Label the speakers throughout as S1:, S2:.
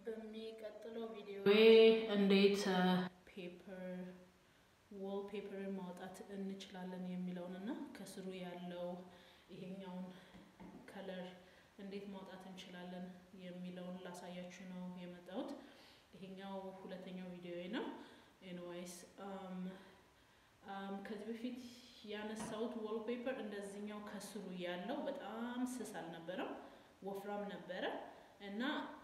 S1: በሚቀጥለው ቪዲዮ እንዴት ፔፐር ዎል ፔፐርን ማውጣት እንችላለን የሚለውን እና ከስሩ ያለው ይሄኛውን ከለር እንዴት ማውጣት እንችላለን የሚለውን ላሳያችሁ ነው የመጣሁት። ይሄኛው ሁለተኛው ቪዲዮ ነው። ኤንዋይስ ከዚህ በፊት ያነሳሁት ዎል ፔፐር እንደዚህኛው ከስሩ ያለው በጣም ስስ አልነበረም፣ ወፍራም ነበረ እና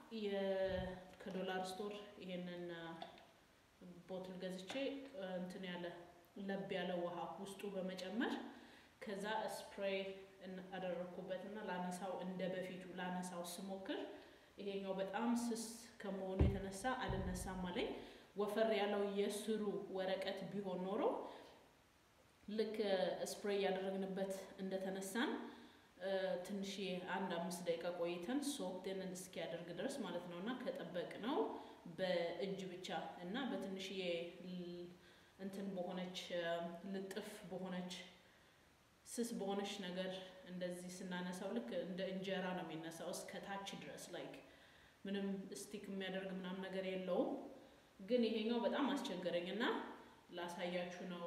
S1: ከዶላር ስቶር ይሄንን ቦትል ገዝቼ እንትን ያለ ለብ ያለ ውሃ ውስጡ በመጨመር ከዛ ስፕሬይ አደረግኩበት እና ላነሳው እንደ በፊቱ ላነሳው ስሞክር ይሄኛው በጣም ስስ ከመሆኑ የተነሳ አልነሳም አለኝ። ወፈር ያለው የስሩ ወረቀት ቢሆን ኖሮ ልክ ስፕሬይ ያደረግንበት እንደተነሳን ትንሽ አንድ አምስት ደቂቃ ቆይተን ሶፍትን እስኪያደርግ ድረስ ማለት ነው እና ከጠበቅ ነው በእጅ ብቻ እና በትንሽዬ እንትን በሆነች ልጥፍ በሆነች ስስ በሆነች ነገር እንደዚህ ስናነሳው ልክ እንደ እንጀራ ነው የሚነሳው እስከ ታች ድረስ ላይክ ምንም ስቲክ የሚያደርግ ምናምን ነገር የለውም። ግን ይሄኛው በጣም አስቸገረኝ እና ላሳያችሁ ነው።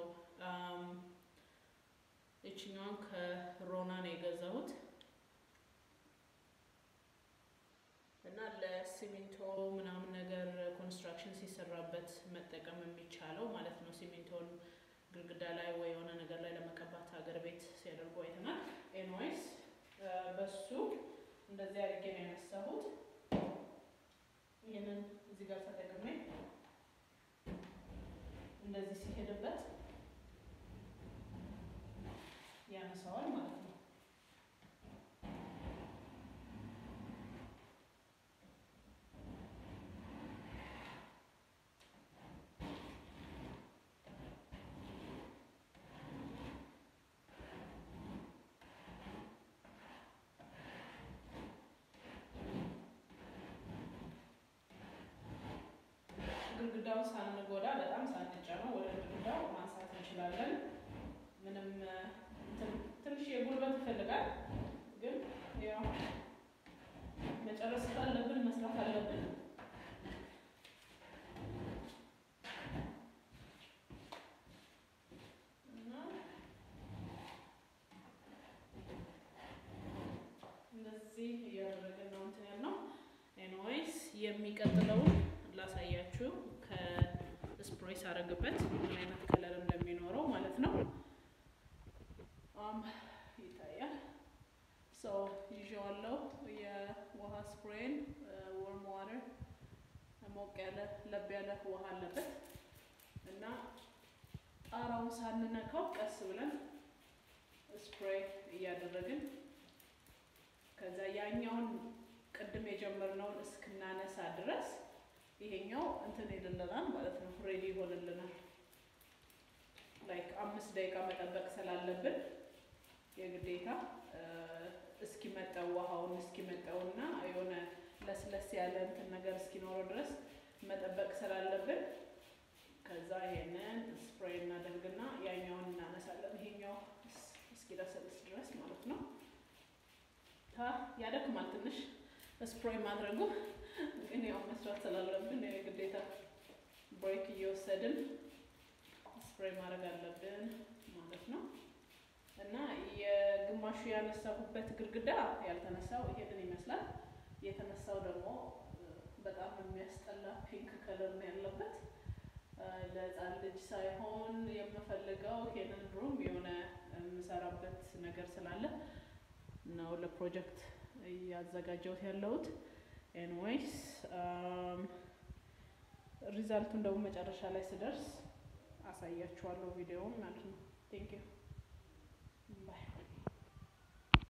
S1: ይችኛውን ከሮና ነው የገዛሁት እና ለሲሚንቶ ምናምን ነገር ኮንስትራክሽን ሲሰራበት መጠቀም የሚቻለው ማለት ነው። ሲሚንቶን ግድግዳ ላይ ወይ የሆነ ነገር ላይ ለመቀባት ሀገር ቤት ሲያደርጉ አይተናል። ኤንዋይስ በሱ እንደዚህ አድርጌ ነው ያነሳሁት። ይህንን እዚህ ጋር ተጠቅሜ እንደዚህ ሲሄድበት ያነሳዋል ማለት ነው። ግድግዳውን ሳንጎዳ በጣም ሳንጫነው ወደ ግድግዳው ማንሳት እንችላለን። ምንም ትንሽ የጉልበት ይፈልጋል፣ ግን ያው መጨረስ ካለብን መስራት አለብን። እና እንደዚህ እያደረግን ነው እንትን ያልነው። ኤንዌይስ የሚቀጥለውን ላሳያችሁ ከስፕሬይ ሳረግበት ምን አይነት ከለር እንደሚኖረው ማለት ነው። ይታያል። ሰው ይዤዋለሁ። የውሃ ስፕሬይን ወርም ዋተር ሞቅ ያለ ለብ ያለ ውሃ አለበት እና ጣራውን ሳንነካው ቀስ ብለን ስፕሬይ እያደረግን ከዛ ያኛውን ቅድም የጀመርነውን እስክናነሳ ድረስ ይሄኛው እንትን ይልልናል ማለት ነው። ሬዲ ይሆንልናል። ላይክ አምስት ደቂቃ መጠበቅ ስላለብን የግዴታ እስኪመጣው ውሃውን እስኪመጣውና የሆነ ለስለስ ያለ እንትን ነገር እስኪኖረው ድረስ መጠበቅ ስላለብን ከዛ ይሄንን ስፕሬይ እናደርግና ያኛውን እናነሳለን። ይሄኛው እስኪለሰልስ ድረስ ማለት ነው። ያደክማል ትንሽ ስፕሬይ ማድረጉ ግን ያው መስራት ስላለብን የግዴታ ብሬክ እየወሰድን ስፕሬይ ማድረግ አለብን ማለት ነው። እና የግማሹ ያነሳሁበት ግድግዳ ያልተነሳው ይሄንን ይመስላል። የተነሳው ደግሞ በጣም የሚያስጠላ ፒንክ ከለር ነው ያለበት። ለሕፃን ልጅ ሳይሆን የምፈልገው ይሄንን ሩም የሆነ የምሰራበት ነገር ስላለ ነው ለፕሮጀክት እያዘጋጀሁት ያለሁት። ኤንዌይስ ሪዛልቱን ደግሞ መጨረሻ ላይ ስደርስ አሳያችኋለሁ ቪዲዮውን ማለት ነው። ቴንክ ዩ ባይ